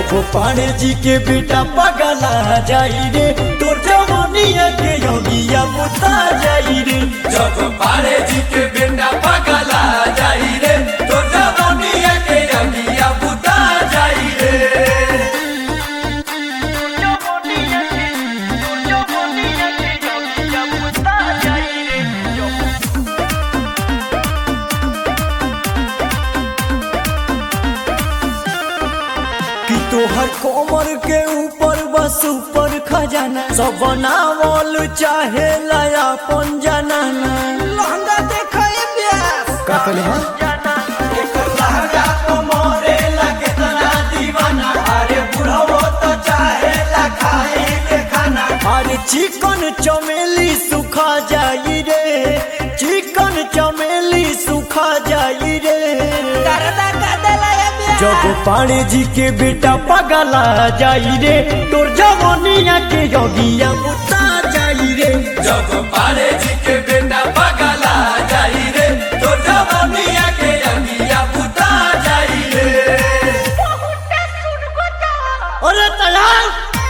जब पाड़े जी के बेटा पगला जाई रे तोर जवानिया के योगिया बुता जाई रे जब पारे जी के बेटा पगला जाई रे तो जवानिया के रंगिया बुता जाई रे कि तोहर कोमर के ऊपर बस ऊपर खजाना सब बनावल चाहे लाया अपन जनाना लहंगा देखा ये प्यास का कहले हां एकर लहंगा को मोरे लगे तना दीवाना अरे बुढ़ो तो चाहे ला खाई के खाना अरे चिकन चमेली सुखा जाई रे चिकन चमेली सुखा जाई रे करदा का देला ये प्यास जब पाड़े जी के बेटा पगला जाई रे तोर जवानिया के योगिया बुता जाई रे जब पारे जी के बेटा पगला जाई रे तो जवानिया के रंगिया बुता जाई रे अरे तैयार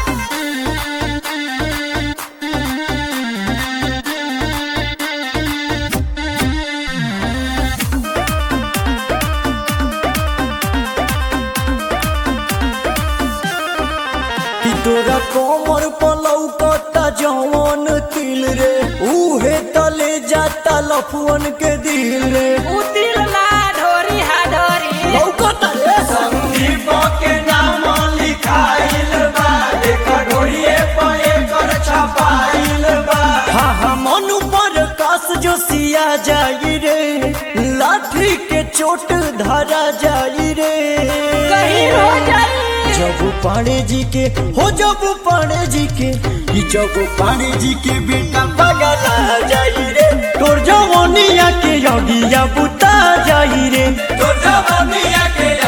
कि तोरा कोमर पलौ कता जवान तिल रे उहे तले जाता लफुअन के दिल रे उतिल ना ढोरी हा ढोरी लौकता रे संदीप के नाम लिखाइल बा देख ढोड़िए पे कर छपाइल बा हा हा मनु पर कास जो सिया जाई रे लाठी के चोट धरा जाई रे कहीं हो जाई जब पाड़े जी के हो जब पाड़े जी के ई जब पाड़े जी के बेटा पगला जाई रे तोर जवानिया के योगिया बुता जाई रे तो जवानिया के